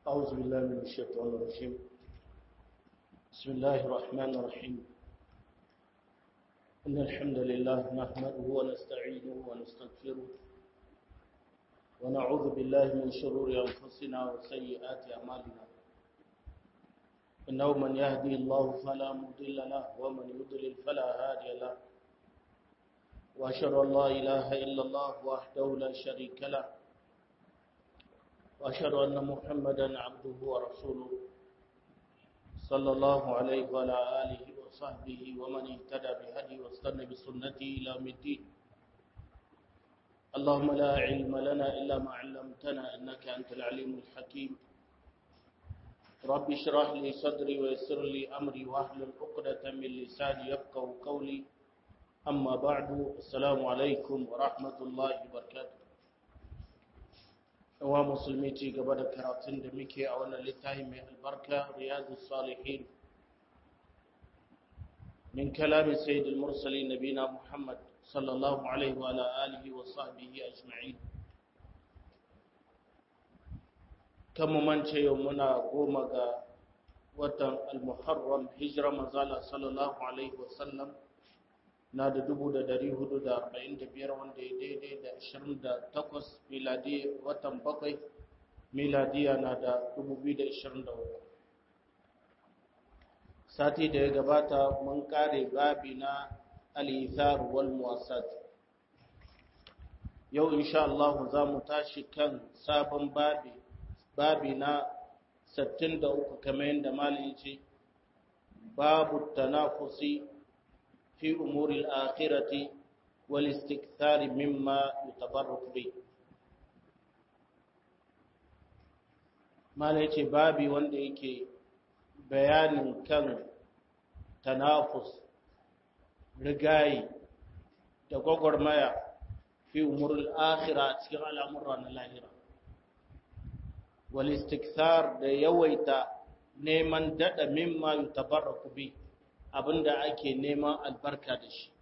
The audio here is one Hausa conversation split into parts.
أعوذ بالله من الشيطان الرجيم بسم الله الرحمن الرحيم إن الحمد لله نحمده ونستعينه ونستغفره ونعوذ بالله من شرور أنفسنا وسيئات أعمالنا إنه من يهدي الله فلا مضل له ومن يضلل فلا هادي له وأشهد أن لا إله إلا الله وحده لا شريك له وأشهد أن محمدا عبده ورسوله صلى الله عليه وعلى آله وصحبه ومن اهتدى بهدي واستنى بسنته إلى يوم الدين اللهم لا علم لنا إلا ما علمتنا إنك أنت العليم الحكيم رب اشرح لي صدري ويسر لي أمري واحلل عقدة من لساني يفقهوا قولي أما بعد السلام عليكم ورحمة الله وبركاته wa musulmi ci gaba da karatun da muke a wannan littafi mai albarka riyadu salihin min kalamin sayyidul mursalin nabina muhammad sallallahu alaihi wa alihi wa sahbihi ajma'in kan mu mance yau muna goma ga watan al-muharram hijira manzala sallallahu alaihi wa sallam na da dubu da dari hudu da arba'in da biyar wanda ya daidai da ashirin da takwas miladi watan bakwai miladiya na da dubu biyu da ashirin da uku sati da ya gabata mun kare babi na al'ithar wal muwasat yau insha Allah za mu tashi kan sabon babi babi na 63 kamar yadda malin ce babu tanafusi في أمور الآخرة والاستكثار مما يتبرك به ما ليش بابي wanda yake bayanin kan tanafus rigayi da gwagwarmaya fi umurul akhira cikin al'amura na lahira wal istikthar da yawaita neman dada mimma yutabarraku bi abinda ake neman albarka da shi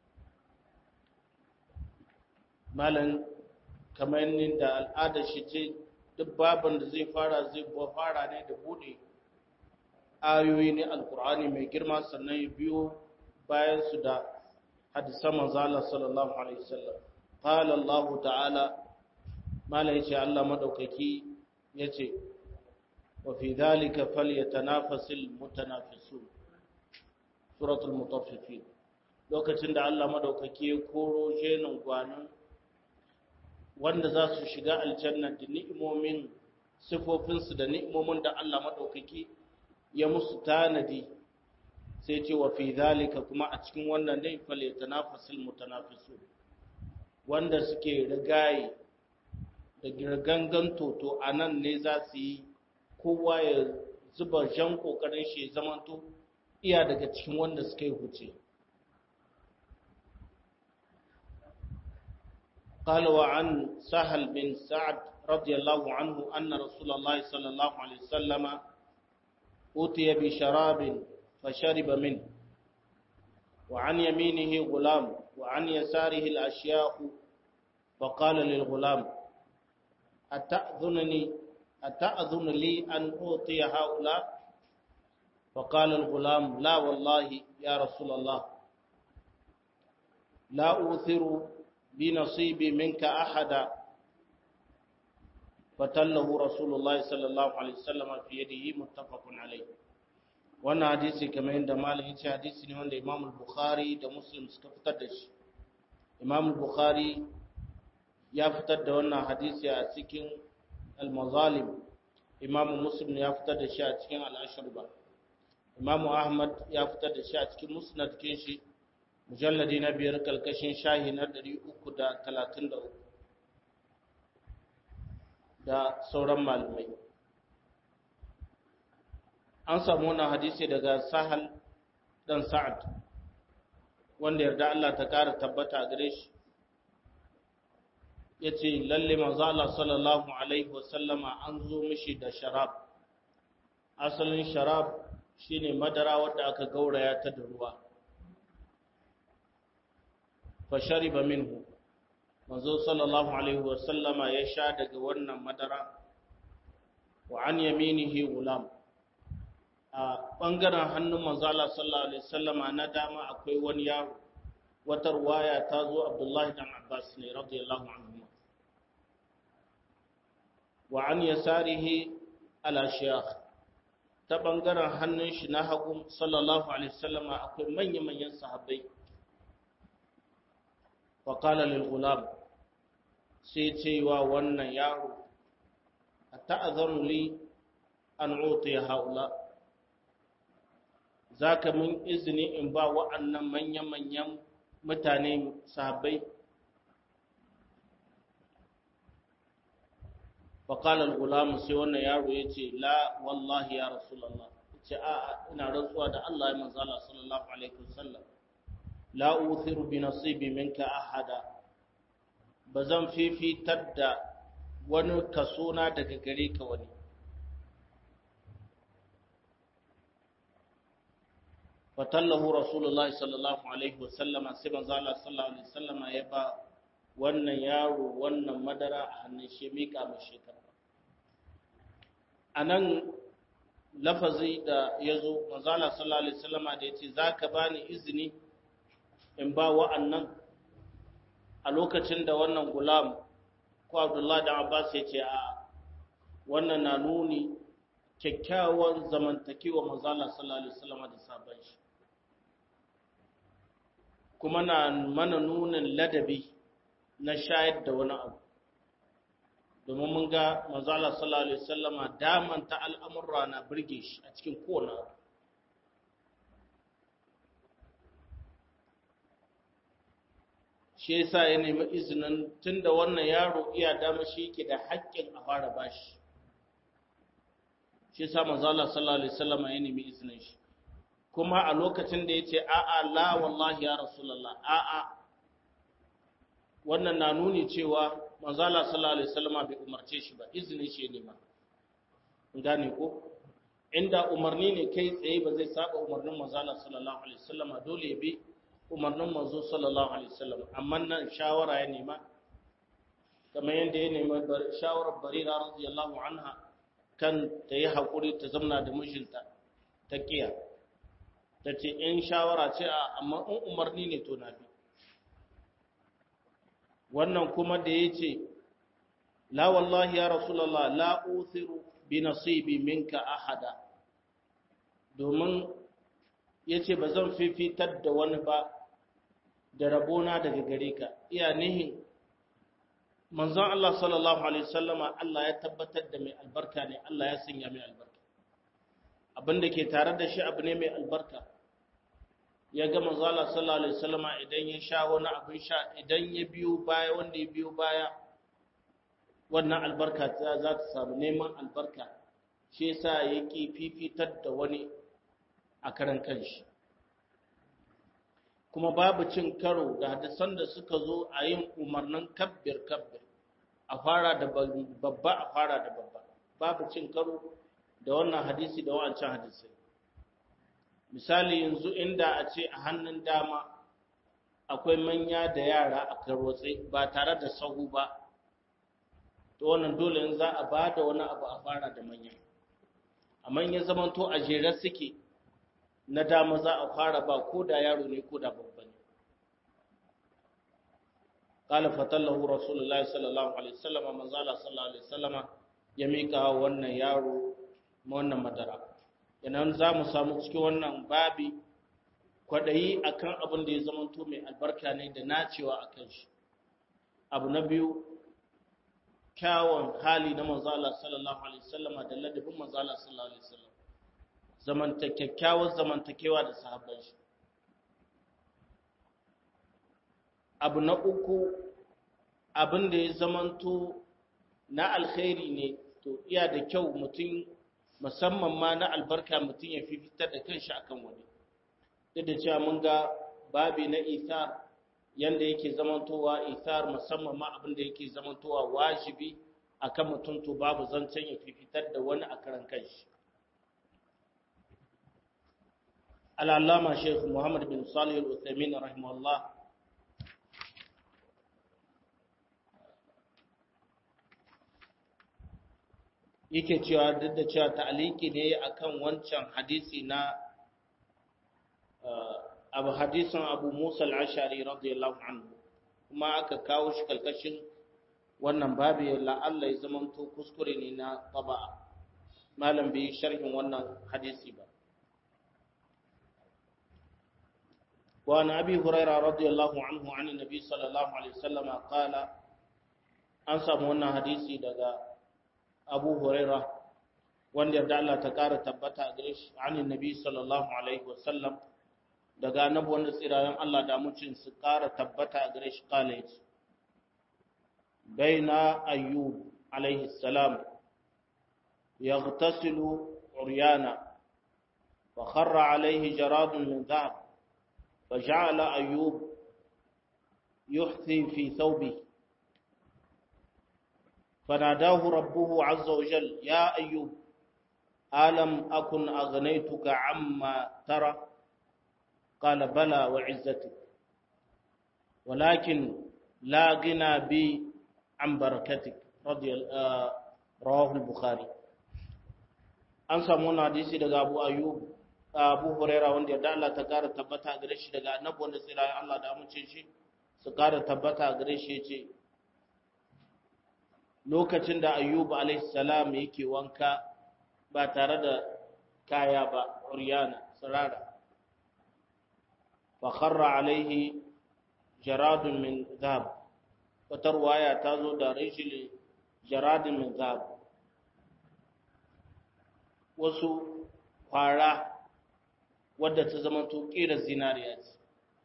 malam kamar da al'adar shi ce duk babin da zai fara zai fara ne da bude ayoyi ne alkur'ani mai girma sannan ya biyo bayan su da hadisan manzala sallallahu alaihi wasallam qala Allah ta'ala malam yace Allah madaukaki yace wa fi dhalika falyatanafasil mutanafisun suratul mutaffifin lokacin da Allah madaukake ya koro jenin gwanin wanda za su shiga aljanna da ni'imomin sifofinsu da ni'imomin da Allah madaukake ya musu tanadi sai ce wa fi zalika kuma a cikin wannan ne fale tanafasul mutanafisu wanda suke rigaye da gangan toto a nan ne za su yi kowa ya zuba jan kokarin shi zamanto iya daga cikin wanda suka yi huce. قال وعن سهل بن سعد رضي الله عنه أن رسول الله صلى الله عليه وسلم أتي بشراب فشرب منه وعن يمينه غلام وعن يساره الأشياء فقال للغلام أتأذنني أتأذن لي أن أعطي هؤلاء فقال الغلام لا والله يا رسول الله لا أوثر بنصيبي منك أحدا فتله رسول الله صلى الله عليه وسلم في يده متفق عليه wannan hadisi kamar yadda malam ya ce hadisi ne wanda imam bukhari da muslim suka fitar da shi imam bukhari ya fitar da wannan hadisi a cikin al-mazalim imam muslim ya fitar da shi a cikin al-ashruba imamu ahmad ya fitar da shi a cikin musnad kin shi mujalladi na biyar kalkashin shahi na 333 da sauran malamai an samu wannan hadisi daga sahal dan sa'ad wanda yarda Allah ta kara tabbata a gare shi yace lalle manzo Allah sallallahu alaihi wasallama an zo mishi da sharab asalin sharab shine madara wadda aka gauraya ta da ruwa fa shariba minhu manzo sallallahu alaihi wasallama ya sha daga wannan madara wa an yaminihi gulam a ɓangaren hannun manzala sallallahu alaihi wasallama na dama akwai wani yaro wata ruwaya ta zo abdullahi dan abbas ne radiyallahu anhu wa an yasarihi ala shiyakh ta ɓangaren hannun shi na hagu sallallahu alaihi wasallama akwai manya-manyan sahabbai wa qala lil gulam sai cewa wannan yaro a ta'azanu li an utiya haula za ka min izini in ba wa'annan manya-manyan mutane sahabbai faƙalar gulamu sai wannan yaro ya ce la wallahi ya rasulallah ce a ina rantsuwa da Allah ya manzala sallallahu alaihi wasallam la uthiru bi nasibi minka ahada ba zan fifitar da wani kaso na daga gare ka wani fatallahu rasulullah sallallahu alaihi wasallama sai manzo Allah sallallahu alaihi wasallama ya ba wannan yaro wannan madara a hannun shi mika mu shekara anan lafazi da yazo manzo Allah sallallahu alaihi wasallama da yace zaka bani izini in ba wa'annan a lokacin da wannan gulam ko Abdullah da Abbas ya ce a wannan na nuni kyakkyawan zamantakewa manzala sallallahu alaihi wasallam da sabon shi kuma na mana nunin ladabi na shayar da wani abu domin mun ga manzala sallallahu alaihi wasallam damanta al'amurra na burge shi a cikin kowane abu shi yasa ya nemi izinin tunda wannan yaro iya dama shi yake da haƙƙin a fara bashi shi yasa manzo Allah sallallahu alaihi wasallam ya nemi izinin shi kuma a lokacin da yace a a la wallahi ya rasulullah a a wannan na nuni cewa manzo Allah sallallahu alaihi wasallam bai umarce shi ba izinin shi ne ma gane ko inda umarni ne kai tsaye ba zai saba umarnin manzo Allah sallallahu alaihi wasallam dole ya bi umarnin manzo sallallahu alaihi wasallam amma nan shawara ya nema kamar yadda ya nema shawarar barira radiyallahu anha kan ta yi haƙuri ta zamna da mijinta ta kiya ta ce in shawara ce a amma in umarni ne to na bi wannan kuma da ya ce la wallahi ya rasulallah la uthiru bi nasibi minka ahada domin ya ce ba zan fifitar da wani ba da rabona daga gare ka iya nihin manzon Allah sallallahu alaihi wasallama Allah ya tabbatar da mai albarka ne Allah ya sanya mai albarka abinda ke tare da shi abu ne mai albarka ya ga manzon Allah sallallahu alaihi wasallama idan ya sha wani abin sha idan ya biyo baya wanda ya biyo baya wannan albarka za ta samu neman albarka shi yasa yake fifitar da wani a karan kanshi kuma babu cin karo da hadisan da suka zo a yin umarnin kabbir kabbir a fara da babba a fara da babba babu cin karo da wannan hadisi da wancan hadisai misali yanzu inda a ce a hannun dama akwai manya da yara a karwatse ba tare da sahu ba to wannan dole in za a ba da wani abu a fara da manya amma ya zamanto a jere suke na dama za a fara ba ko da yaro ne ko da babba ne qala fatallahu rasulullahi sallallahu alaihi wasallam manzala sallallahu alaihi wasallam ya mika wannan yaro wannan madara idan za mu samu cikin wannan babi kwadayi akan abin da ya zama to mai albarka ne da nacewa akan shi abu na biyu kyawun hali na manzala sallallahu alaihi wasallam da ladabin manzala sallallahu alaihi wasallam zamanta kyakkyawar zamantakewa da sahabban shi abu na uku abin da ya zamanto na alkhairi ne to iya da kyau mutum musamman ma na albarka mutum ya fi fitar da kanshi akan wani duk da cewa mun ga babi na ithar yanda yake zamantowa ithar musamman ma abin da yake zamantowa wajibi akan mutum to babu zancen ya fi fitar da wani a karan kanshi al'allama sheikh muhammad bin salih al'uthaimin rahimahullah yake cewa duk da cewa ta'aliki ne akan wancan hadisi na abu hadisin abu musa al-ashari radiyallahu anhu kuma aka kawo shi kalkashin wannan babu la'alla ya zamanto kuskure ne na taba'a malam bai sharhin wannan hadisi ba وعن أبي هريرة رضي الله عنه عن النبي صلى الله عليه وسلم قال أنسى مهنا حديثي دقا أبو هريرة وان يرد الله تكار تبتا أدريش عن النبي صلى الله عليه وسلم دقا نبو نسيرا الله داموچن سكار تبتا أدريش قال بين أيوب عليه السلام يغتسل عريانا فخر عليه جراد من ذهب فجعل أيوب يحثي في ثوبه فناداه ربه عز وجل يا أيوب ألم أكن أغنيتك عما ترى قال بلى وعزتك ولكن لا غنى بي عن بركتك رضي آه رواه البخاري أنسى من حديثي daga Abu Ayyub Abu Huraira wanda da Allah ta kara tabbata gare shi daga annabi wanda tsira Allah da amince shi su kara tabbata gare shi yace lokacin da Ayyub alayhi salam yake wanka ba tare da kaya ba uryana sarara fa kharra alaihi jaradun min dhab wata ruwaya ta zo da rishil jaradun min dhab wasu kwara wadda ta zama to ƙira zinariya ce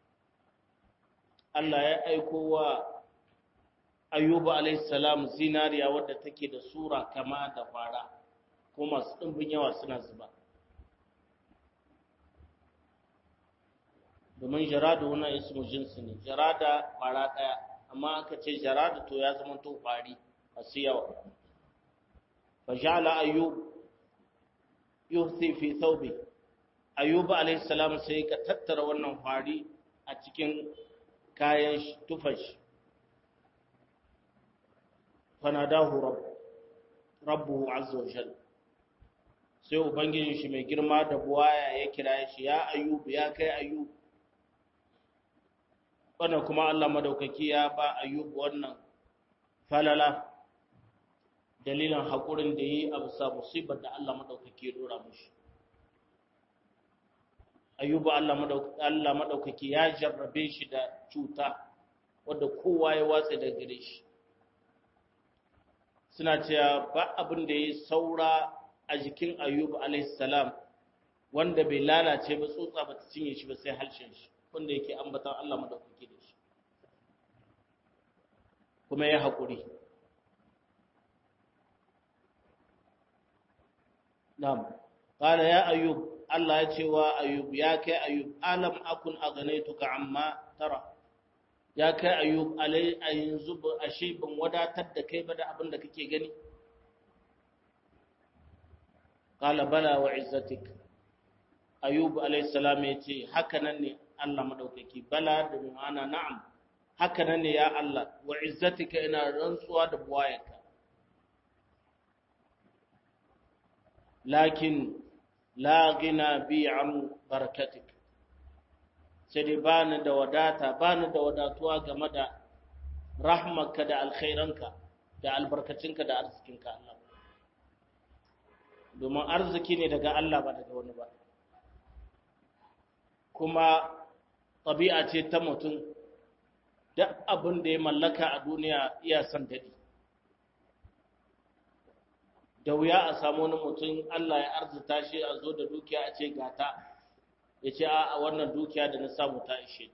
Allah ya aiko wa ayyuba alaihissalam zinariya wadda take da sura kama da fara ko masu ɗimbin yawa suna zuba domin jarada wani ismu jinsi ne jarada fara ɗaya amma aka ce jarada to ya zama to fari masu yawa fa ja'ala ayyub yuhsi fi thawbi ayyuba alayhi salam sai ka tattara wannan fari a cikin kayan tufashi fanadahu rabb rabbuhu azza wajal sai ubangijin shi mai girma da buwaya ya kira shi ya ayyub ya kai ayyub wannan kuma Allah madaukaki ya ba ayyub wannan falala dalilin haƙurin da yi a bisa musibar da Allah madaukaki ya dora mushi ayyuba Allah maɗaukaki ya jarrabe shi da cuta wadda kowa ya watsa da gare shi suna cewa ba abin da ya saura a jikin ayyuba alaihissalam wanda bai lalace ba tsotsa ba ta cinye shi ba sai harshen shi wanda yake ambatan Allah maɗaukaki da shi kuma ya haƙuri na'am qala ya ayyub Allah ya ce wa Ayub ya kai Ayub alam akun aganaituka amma tara ya kai Ayub alai a yanzu ba ashe ban wadatar da kai ba da abin da kake gani qala bala wa izzatik Ayub alayhi salam ya ce haka nan ne Allah madaukaki bala da ma'ana na'am haka nan ne ya Allah wa izzatika ina rantsuwa da buwayarka lakin la gina bi an barakatik sai dai ba ni da wadata ba ni da wadatuwa game da rahmarka da alkhairanka da albarkacinka da arzikinka Allah domin arziki ne daga Allah ba daga wani ba kuma ɗabi'a ce ta mutum duk abin da ya mallaka a duniya iya son daɗi da wuya a samu wani mutum Allah ya arzita shi a zo da dukiya a ce gata ya ce a wannan dukiya da na samu ta ishe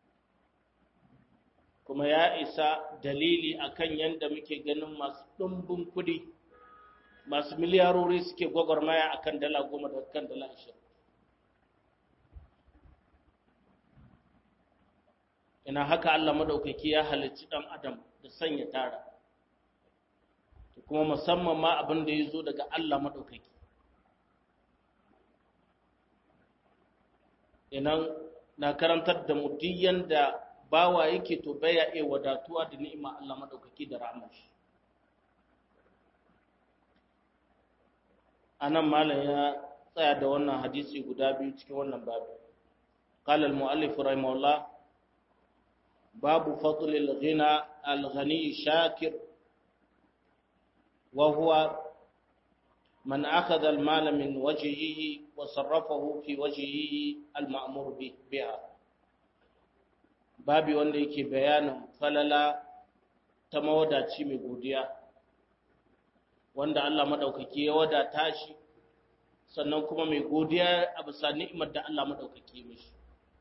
kuma ya isa dalili akan yadda muke ganin masu ɗumbin kuɗi masu miliyarori suke gwagwarmaya akan dala goma da kan dala ashirin ina haka Allah maɗaukaki ya halicci ɗan adam da sanya tara kuma musamman ma abin da ya zo daga Allah maɗaukaki. Inan na karantar da mudiyan da bawa yake to baya iya wadatuwa da ni'ima Allah maɗaukaki da rahmashi. anan malam ya tsaya da wannan hadisi guda biyu cikin wannan babu قال المؤلف رحمه الله باب فضل الغنى الغني شاكر وهو من أخذ المال من وجهه وصرفه في وجهه المأمور بها babi wanda yake bayanin falala ta mawadaci mai godiya wanda Allah madaukaki ya wadata shi sannan kuma mai godiya a bisa ni'imar da Allah madaukaki mishi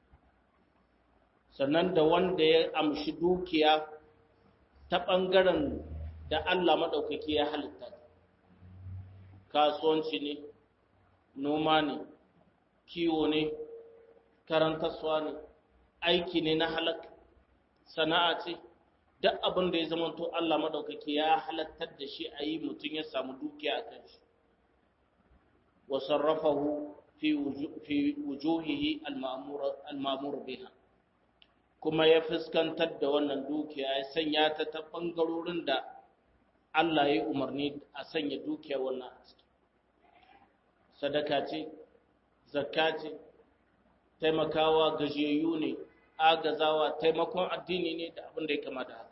sannan da wanda ya amshi dukiya ta ɓangaren da Allah maɗaukaki ya halitta kasuwanci ne noma ne kiwo ne karantarsuwa ne aiki ne na halak sana'a ce duk abin da ya zamanto Allah maɗaukaki ya halattar da shi a yi mutum ya samu dukiya a kan shi wa sarrafahu fi wujuhihi al-ma'mur biha kuma ya fuskantar da wannan dukiya ya sanya ta ta ɓangarorin da Allah ya yi umarni a sanya dukiya wannan a ciki. Sadaka ce, zakka ce, taimakawa gajiyayyu ne, agazawa, taimakon addini ne da abin da ya kama da haka.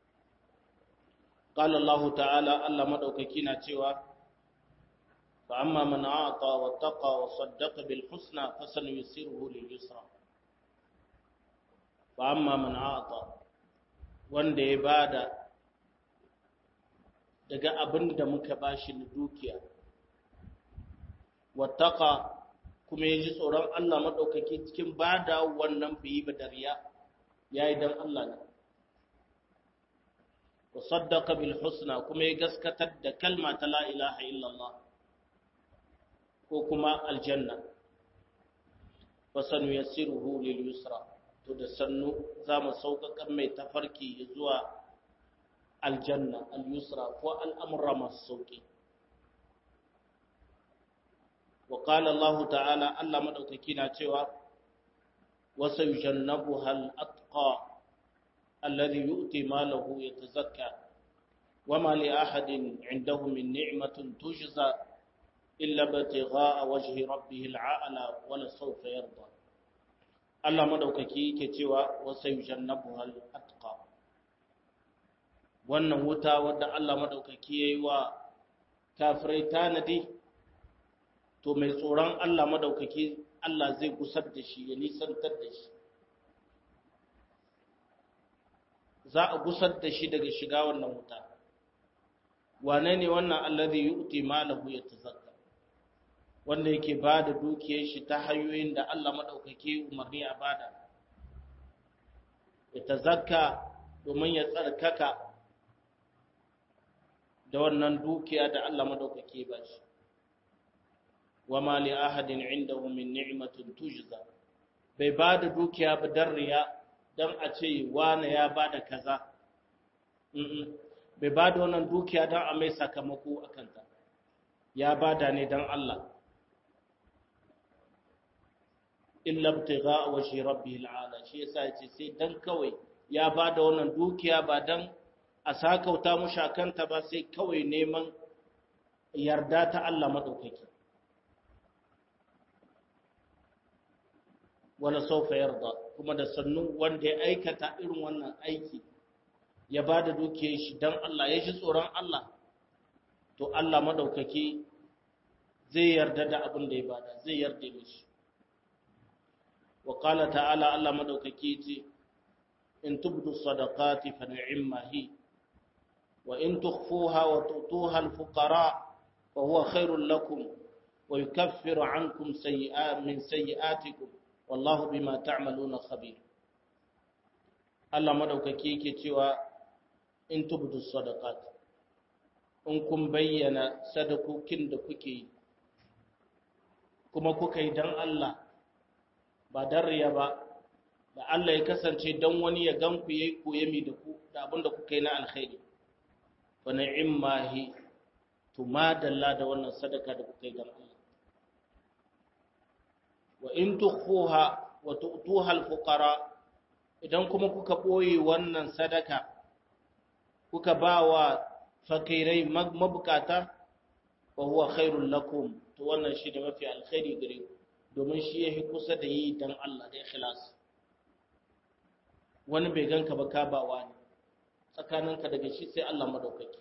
Ƙala Allah ta'ala Allah maɗaukaki na cewa, فأما من أعطى واتقى وصدق بالحسنى فسنيسره لليسرى fa amma man a'ta wanda ya bada daga abin da muka bashi na dukiya wattaka kuma ya ji tsoron Allah madaukaki cikin bada wannan bai ba dariya yayi dan Allah ne wa saddaqa bil husna kuma ya gaskatar da kalma ta la ilaha illallah ko kuma aljanna fa sanuyassiruhu lil yusra to da sannu za mu sauƙaƙar mai tafarki zuwa aljanna al-yusra ko al'amura masu sauƙi wa ƙala Allah ta'ala Allah maɗaukaki na cewa wasu yujannabu hal'atka alladhi yu'ti malahu ya tazakka wama li ahadin indahu min ni'matin tujza illa batigha wajhi rabbih al'ala wala sawfa yarda Allah madaukaki yake cewa wasai jannabuhal atqa wannan wuta wadda Allah madaukaki yayi wa kafirai tanadi to mai tsoron Allah madaukaki Allah zai gusar da shi ya nisantar da shi za a gusar da shi daga shiga wannan wuta wane ne wannan allazi yu'ti malahu yatazakka wanda yake ba da dukiyar shi ta hanyoyin da Allah maɗaukaki umarni a bada ya ta zakka domin ya tsarkaka da wannan dukiya da Allah maɗaukaki ba shi wa ma li ahadin indahu min ni'matin tujza bai ba da dukiya ba dan riya dan a ce wane ya ba da kaza bai ba da wannan dukiya dan a mai sakamako akan ta ya bada ne dan Allah illa ibtigha wajhi rabbih al'ala shi yasa yace sai dan kawai ya bada wannan dukiya ba dan a sakauta mushi akanta ba sai kawai neman yarda ta Allah madaukaki wala sawfa yarda kuma da sannu wanda ya aikata irin wannan aiki ya bada dukiyar shi dan Allah ya shi tsoron Allah to Allah madaukaki zai yarda da abin da ya bada zai yarda mishi وقال تعالى الله مدوككيتي إن تبدوا الصدقات فنعما هي وإن تخفوها وتؤتوها الفقراء فهو خير لكم ويكفر عنكم سيئات من سيئاتكم والله بما تعملون خبير الله مدوككي cewa in tubdu sadaqat in kun bayyana sadakokin da kuke yi kuma kuka yi dan Allah ba dan riya ba da Allah ya kasance dan wani ya gan ku yayi koyami da ku da abinda kuka yi na alkhairi fa ni'mahi to madalla da wannan sadaka da kuka yi dan Allah wa in tukhuha wa tu'tuha al-fuqara idan kuma kuka boye wannan sadaka kuka bawa fakirai mabukata wa huwa khairul lakum to wannan shi da mafi alkhairi gare ku domin shi yafi kusa da yi dan Allah da ikhlas wani bai ganka ba ka ba wani tsakaninka daga shi sai Allah madaukaki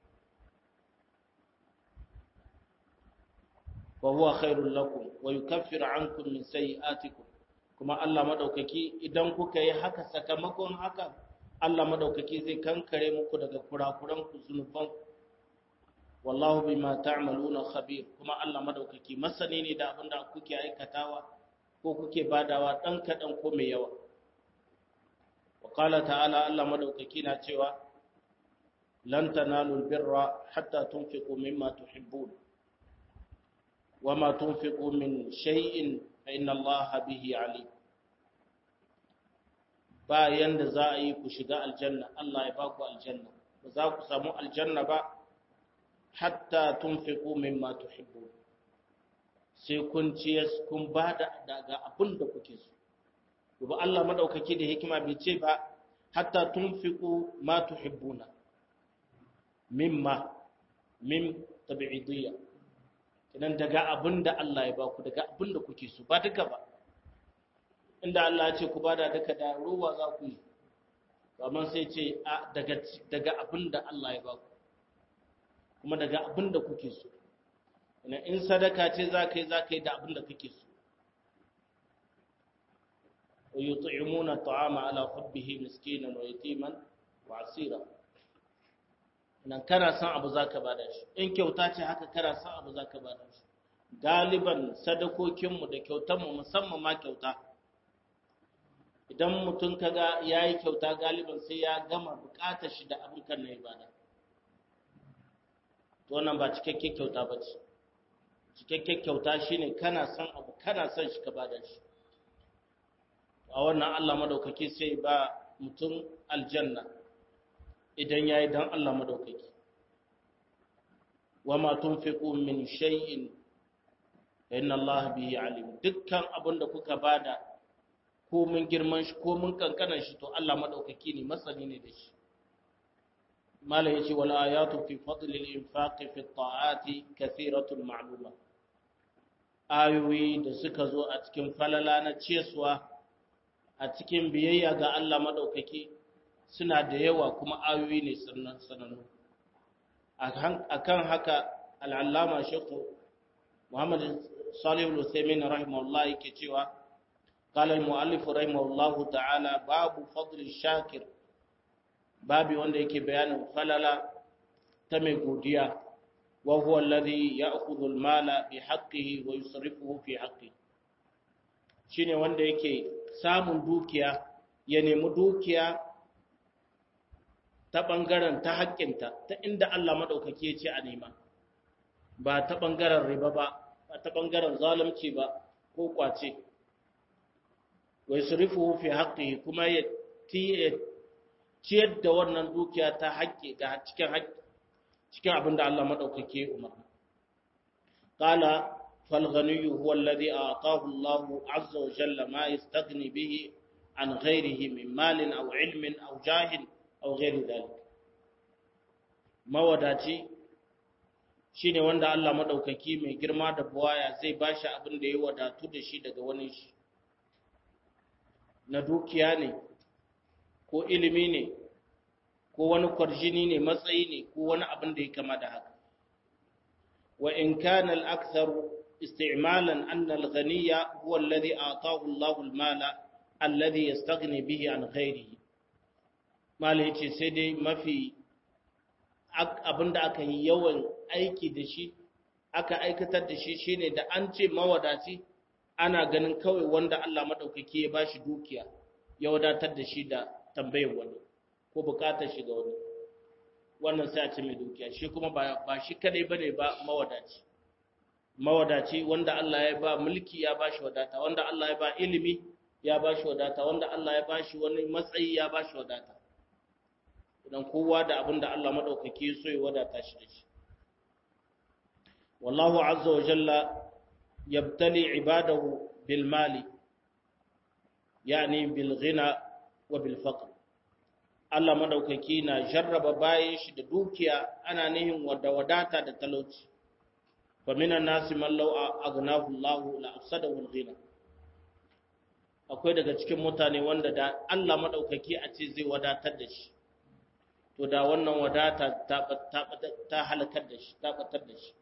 wa huwa khairul lakum wa yukaffiru ankum min sayi'atikum kuma Allah madaukaki idan kuka yi haka sakamakon haka Allah madaukaki zai kankare muku daga kurakuran ku zunuban wallahu bima ta'maluna khabir kuma Allah madaukaki masani ne da abinda kuke aikatawa ko kuke badawa dan kadan ko mai yawa wa qala ta'ala Allah madaukaki na cewa lan tanalu albirra hatta tunfiqu mimma tuhibbun wama tunfiqu min shay'in fa inna Allaha bihi alim bayan da za a yi ku shiga aljanna Allah ya baku aljanna ba za ku samu aljanna ba hatta tunfiqu mimma tuhibbun sai kun ciyas kun bada daga abin da kuke so gobe Allah madaukaki da hikima bai ce ba hatta tunfiqu ma tuhibbuna mimma mim tabi'idiyya idan daga abin da Allah ya baku daga abin da kuke so ba duka ba inda Allah ya ce ku bada duka da ruwa za ku yi amma sai ce daga daga abin da Allah ya baku kuma daga abin da kuke so in sadaka ce za ka yi za ka yi da abin da kake so wa yut'imuna ta'ama ala hubbihi miskinan wa yatiman wa asira nan kana san abu za ka bada shi in kyauta ce haka kana san abu za ka bada shi galiban sadakokinmu da kyautanmu musamman ma kyauta idan mutum kaga ya yi kyauta galiban sai ya gama bukatar shi da abin kan na ibada to wannan ba cikakken kyauta ba ce cikakken kyauta shine kana san abu kana san shi ka bada shi a wannan Allah madaukaki sai ba mutum aljanna idan yayi dan Allah madaukaki wama tunfiqu min shay'in inna Allah bihi alim dukkan abin da kuka bada ko mun girman shi ko mun kankanan shi to Allah madaukaki ne masani ne da shi mala yace wal ayatu fi fadl al infaq fi ta'ati kathiratun ma'luma ayoyi da suka zo a cikin falala na ciyaswa a cikin biyayya ga Allah madaukaki suna da yawa kuma ayoyi ne sannan sanannu akan haka al'allama shekhu Muhammad Salih al-Uthaymin rahimahullah yake cewa قال المؤلف رحمه الله تعالى باب فضل الشاكر babi wanda yake bayanin falala ta mai godiya wa huwa alladhi ya'khudhu al-mala bi haqqihi wa yusrifuhu fi haqqihi shine wanda yake samun dukiya ya nemi dukiya ta bangaren ta haƙƙinta ta inda Allah madaukake ya ce a nema ba ta bangaren riba ba ba ta bangaren zalunci ba ko kwace wa yusrifuhu fi haqqihi kuma ya ciyar da wannan dukiya ta haƙƙi ga cikin haƙƙi cikin abin da Allah madaukake umarni qala fal ghaniyyu huwa alladhi a'tahu Allah azza wa jalla ma yastaghni bihi an ghayrihi min malin aw ilmin aw jahin aw ghayri dhalik mawadaci shine wanda Allah madaukaki mai girma da buwaya zai bashi abin da ya wadatu da shi daga wani shi na dukiya ne ko ilimi ne ko wani kwarjini ne matsayi ne ko wani abin da ya kama da haka wa in kana al-akthar isti'malan anna al-ghaniya huwa alladhi ataahu Allahu al-mala alladhi yastaghni bihi an ghayrihi mala yace sai dai mafi abinda aka yi yawan aiki da shi aka aikatar da shi shine da an ce mawadaci ana ganin kawai wanda Allah madaukake ya bashi dukiya ya wadatar da shi da tambayar wani ko bukatar shi ga wani wannan sai a ce mai dukiya shi kuma ba shi kadai bane ba mawadaci mawadaci wanda Allah ya ba mulki ya ba shi wadata wanda Allah ya ba ilimi ya ba shi wadata wanda Allah ya ba shi wani matsayi ya ba shi wadata idan kowa da abin da Allah madaukake so ya wadata shi da shi wallahu azza wa jalla yabtali ibadahu bil mali yani bil ghina wa bil faqr Allah madaukaki na jarraba bayan shi da dukiya ana nihin wadda wadata da talauci fa minan nasi man law aghnahu Allah la afsadahu al-ghina akwai daga cikin mutane wanda da Allah madaukaki a ce zai wadatar da shi to da wannan wadata ta halakar da shi ta batar da shi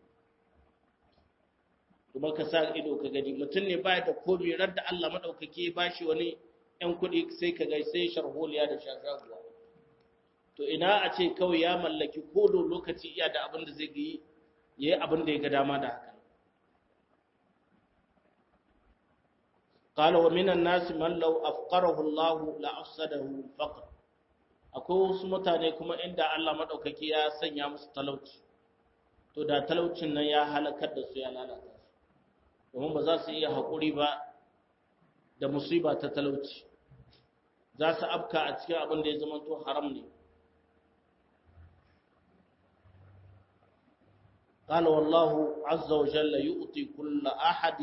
kuma ka sa ido ka gani mutum ne baya da komai rar da Allah madaukaki ya bashi wani ‘yan kuɗi sai ka gai sai sharholiya da shashaguwa. To ina a ce kawai ya mallaki kodo lokaci iya da abin da zai yi, ya yi abin da ya ga dama da haka. Kala wa minan nasi mallau afqarahu Allah la afsadahu faqr. Akwai wasu mutane kuma inda Allah madaukaki ya sanya musu talauci. To da talaucin nan ya halakar da su ya lalata su. Domin ba za su iya haƙuri ba da musiba ta talauci za su afka a cikin abin da ya zama to haram ne قال والله عز وجل يؤتي كل أحد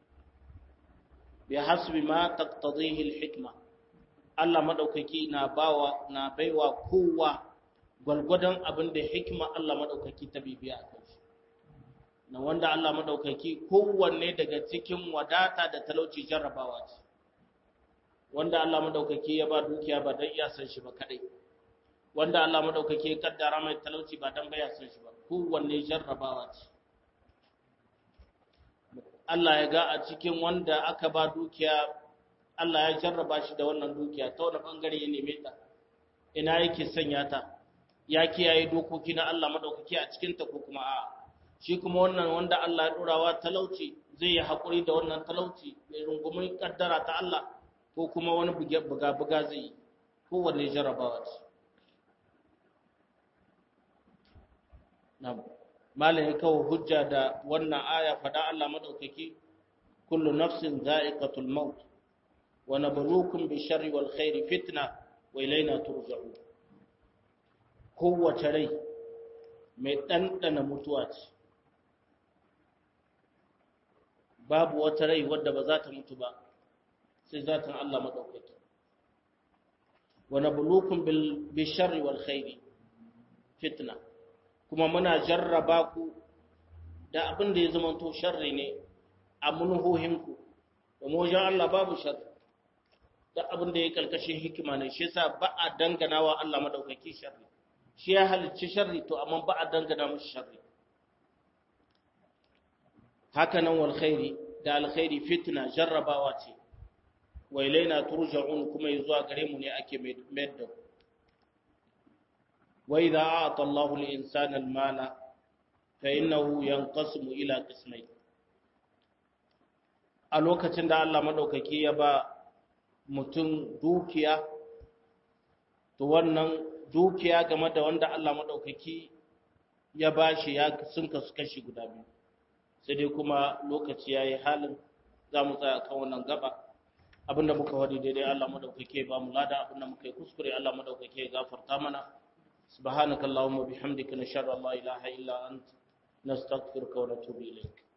بحسب ما تقتضيه الحكمة Allah madaukaki na bawa na baiwa kowa gwalgwadon abin da hikima Allah madaukaki ta bibiya a kai na wanda Allah madaukaki kowanne daga cikin wadata da talauci jarrabawa ce wanda Allah madaukaki ya ba dukiya ba dan iya san shi ba kadai wanda Allah madaukaki ya kaddara mai talauci ba dan baya san shi ba kowanne jarrabawa ce Allah ya ga a cikin wanda aka ba dukiya Allah ya jarraba shi da wannan dukiya ta wani bangare ya neme ta ina yake sanya ta ya kiyaye dokoki na Allah madaukaki a cikin ta ko kuma a shi kuma wannan wanda Allah ya dorawa talauci zai yi hakuri da wannan talauci mai rungumin kaddara ta Allah ko kuma wani buga buga zai yi kowanne jarrabawa ce na'am malam ya kawo hujja da wannan aya fada Allah madaukaki kullu nafsin za'iqatul maut wa nabluukum bisharri wal khairi fitna wa ilayna turja'un kowace rai mai ɗanɗana mutuwa ce babu wata rai wadda ba za ta mutu ba sai zatin Allah madaukaki wa nabluukum bisharri wal khairi fitna kuma muna jarraba ku da abin da ya zamanto sharri ne a munhohinku domin wajen Allah babu sharri da abin da ya kalkashin hikima ne shi yasa ba a dangana wa Allah madaukaki sharri shi ya halicci sharri to amma ba a dangana mushi sharri haka nan wal khairi da alkhairi fitna jarrabawa ce wa ilaina turja'un kuma zuwa gare mu ne ake mayar da ku وإذا أعطى الله الإنسان المال فإنه ينقسم إلى قسمين a lokacin da Allah madaukaki ya ba mutum dukiya to wannan dukiya game da wanda Allah madaukaki ya bashi ya sun kasu kashi guda biyu sai dai kuma lokaci yayi halin za mu tsaya kan wannan gaba abinda muka wadi daidai Allah madaukaki ba mu lada abinda muka yi kuskure Allah madaukaki ya gafarta mana سبحانك اللهم وبحمدك نشهد ان لا اله الا انت نستغفرك ونتوب اليك